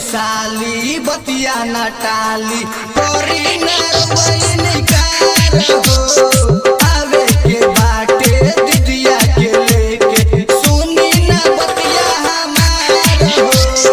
साली बतिया न टाली कोरी नरवैन कार हो आवे के बाटे दिदिया के लेके सुनी न बतिया हमार हो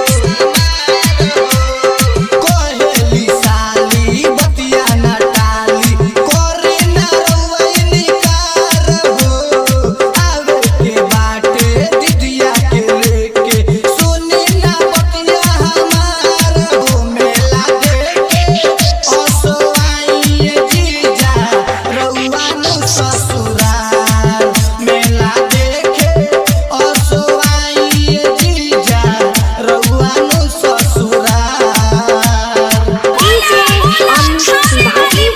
कोहेली साली बतिया न टाली कोरी नरवैन कार हो आवे के बाटे दिदिया के लेके सुनी न बतिया हमार हो मेला देखे असवाई जीजा रउआ नु ससुराल मेला देखे असवाई जीजा रउआ नु ससुराल DJ Anju Tiwari.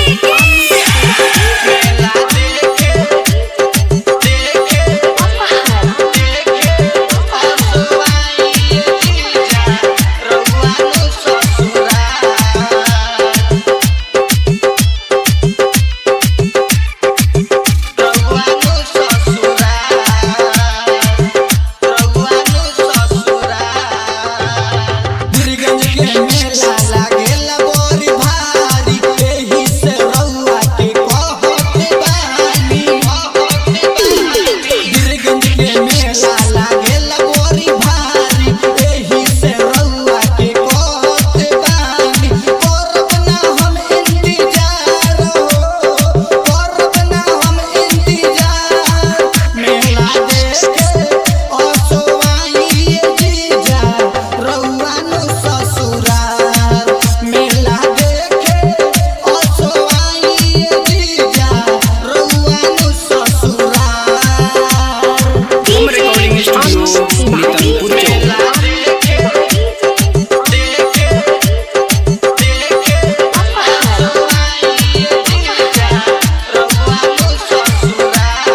मेला देखे देखे Apahar. देखे असवाई जीजा रउआ नु ससुराल रउआनु ससुराल रउआनु ससुराल गिरगंज के मेला लागेला बड़ी भारी एही से रउआ के कहत बानी गिरगंज के मेला लागेला बड़ी भारी एही से रउआ के कहत बानी करब ना हम इंतजार हो करब ना हम इंतजार मेला देखे असवाई जीजा रउआ नु ससुराल मेला देखे असवाई जीजा रउआ नु ससुराल होम रिकॉर्डिंग स्टूडियो नीतनपुर चौक मेला देखे देखे देखे असवाई जीजा रउआ नु ससुराल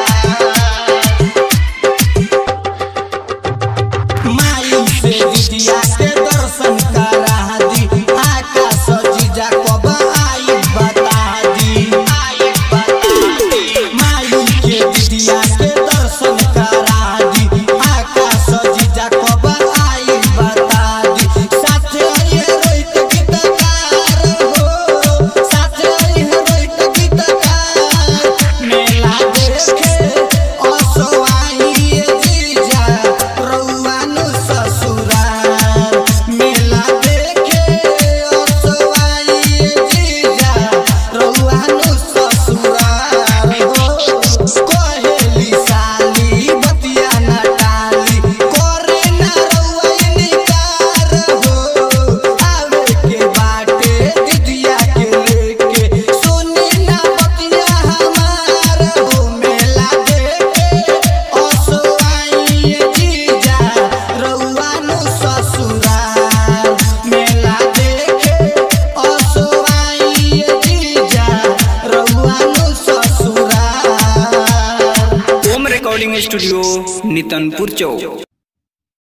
माई से दिदिया के दर्शन करा दी आकाश जीजा कब आई बता दी आई बता दी माई के दिदिया के दर्शन करा दी आकाश जीजा कब आई बता दी साथ आइए रोहित गीतकार हो साथ आइए रोहित गीतकार मेला देखे असवाई जीजा रउआ नु ससुराल मेला देखे असवाई जीजा रउआ नु ससुराल हो कोहेली साली बतिया न टाली करे न रउआ निकार हो आवे के बाटे दिदिया के लेके सुनी न बतिया हमार हो मेला देखे असवाई जीजा रउआ नु ससुराल मेला देखे असवाई जीजा रउआ नु ससुराल होम रिकॉर्डिंग स्टूडियो नीतनपुर चौक